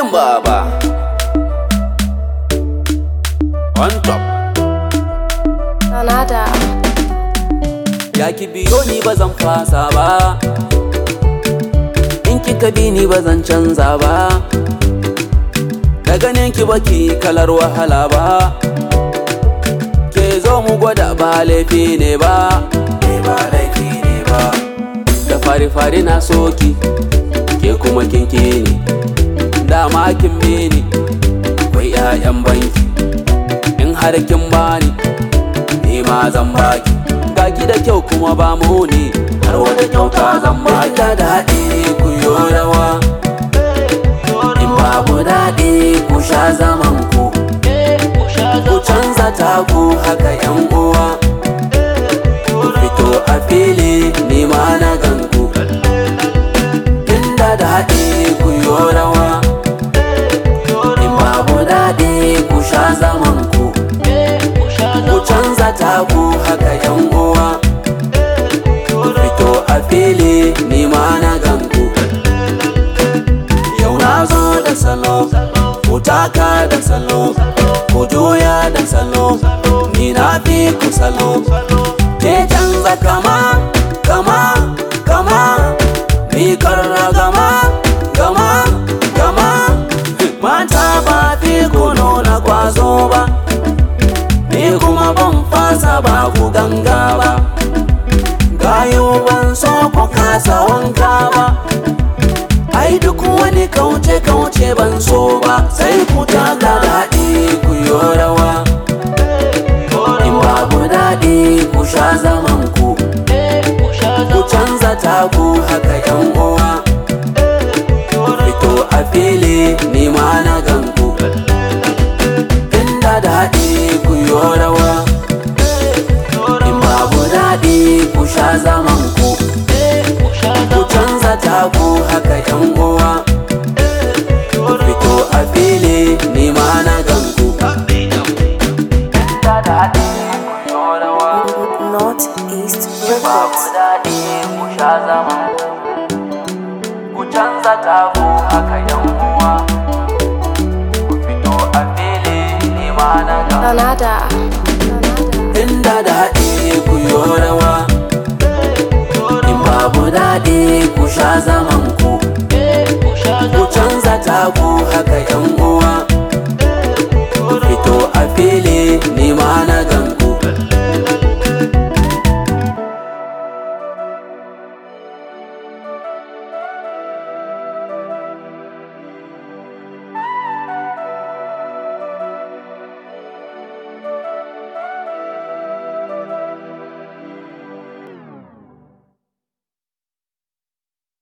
Yin baba On top Nada. Ya ki biyo ni ba zan fasa ba In kika bi ni ba zan canza ba Da ganin ki baki kalar wahala ba Ke zo mu gwada ba laifi ne ba Ne ba laifi ne ba Da fari-fari na soki Ke kuma kin ni Dama kin bi ni Akwai 'ya'yan banki In har kin bani ni ma zan baki ga ki da kyau kuma ba mu ne har wata kyauta zan baki da daɗi ku yo rawa in babu daɗi ku sha zaman ku ku canza taku haka yan uwa ku fito a fili ni ma na ganku inda daɗi ku yo rawa in babu daɗi ku sha zaman ku ku canza taku haka yan uwa ku fito a fili ni ma na ganku yau na zo da salo ku taka da salo ku juya da salo ni na fi ku salo ke canza kama kama kama ni karra gama gama gama mata ba fi ku nuna kwazo ba ni kuma ban fasa ba ku ganga ba gayo ban so ku kasa wanka ba ai duk wani kauce kauce ban so ba sai ku taka daɗi ku yi rawa in babu daɗi ku sha zaman ku ku canza taku haka yan uwa ku fito a fili ni ma na ganku inda daɗi ku yi rawa in babu daɗi ku sha zaman ku ku canza taku haka yan uwa ku fito a fili ni ma na ganku inda daɗi ku yi rawa Northeast babu Records. daɗi ku sha zaman ku ku canza taku haka yan uwa ku fito a fili ni ma na ganku Nada. inda daɗi ku yi rawa in babu daɗi ku sha zaman